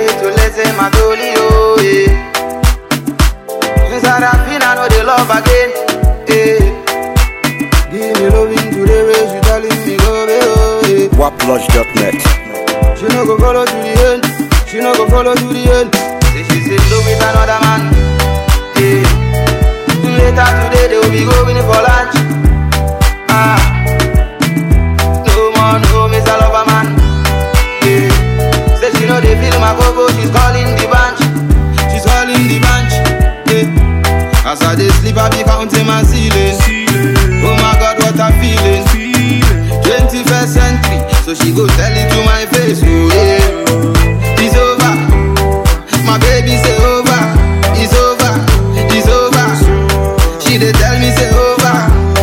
ready to listen my dolly, oh, yeah. Since I don't feel I know the love again, eh. Give me loving to the way she telling me go, baby, oh, yeah. waplodge.net. She no go follow to the end. She no go follow to the end. Say she say love with another man. Yeah. Later today they will be going for lunch. Ah. No more, no Mr. Lover man. Yeah. Say she know they feel my go She's calling the bunch. She's calling the bunch. Yeah. As I dey sleep, I be counting my ceiling. Oh my God, what a feeling. 21st century, so she go tell it to my face. Oh yeah, it's over. My baby say over. It's over. It's over. She dey tell me say over.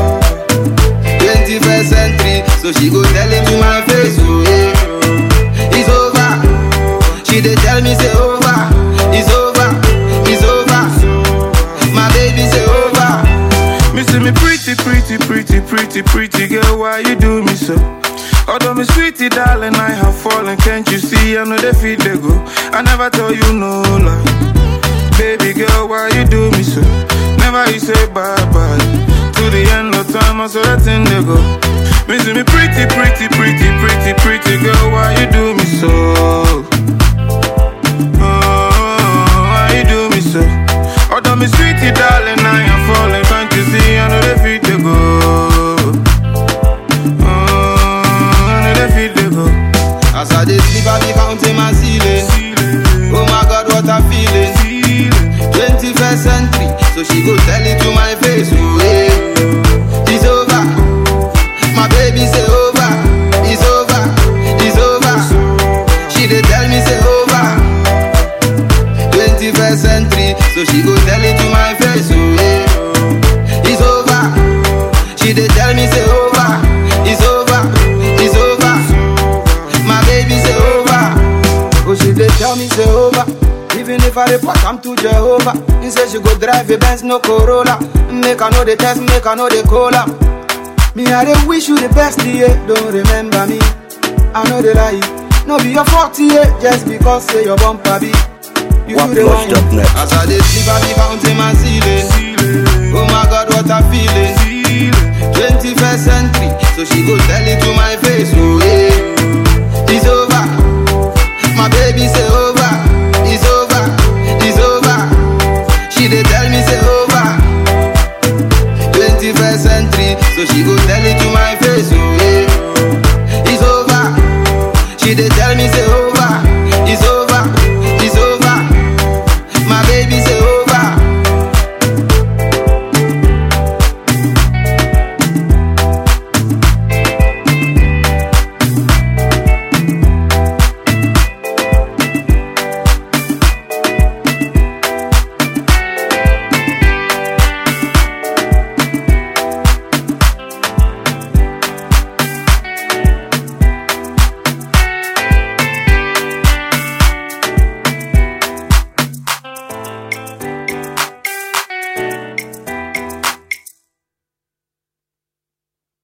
21st century, so she go tell it to my face. Oh yeah, it's over. She dey tell me say over. It's over. It's over. My baby say over. Me see me pretty, pretty, pretty, pretty, pretty girl, why you do me so? Although me sweetie darling, I have fallen, can't you see? I know they feel they go. I never tell you no lie. Baby girl, why you do me so? Never you say bye bye. To the end of time, I saw that thing they go. Me see me pretty, pretty, pretty, pretty, pretty girl, why you do me so? Oh, why you do me so? Although me sweetie darling, I am falling, can't you see? I know they feel they go. Oh, I know they feel they go. As I dey sleep, I be counting my ceiling. Oh my God, what a feeling. 21st century, so she go tell it to my face. Oh yeah, it's over. My baby say over. It's over. It's over. She dey tell me say over. 21st century, so she go tell it to my face. Oh yeah, it's over. She dey tell me say over. It's over. It's over. My baby say over. Oh, she dey tell me say over. Even if I report, I'm to Jehovah. He say she go drive a Benz, no Corolla. Make I know the test, make I know the cola. Me, I dey wish you the best, yeah. Don't remember me. I know the lie. No be your fault, yeah. Just because say your bumper be. You do the wine. Waplodge.net. As I dey sleep, I be counting my ceiling. Oh my God, what a feeling. 21st century, so she go tell it to my face. Oh yeah, it's over. My baby say over. It's over. It's over. She dey tell me say over. 21st century, so she go tell it to my face. Oh yeah, it's over. She dey tell me say over.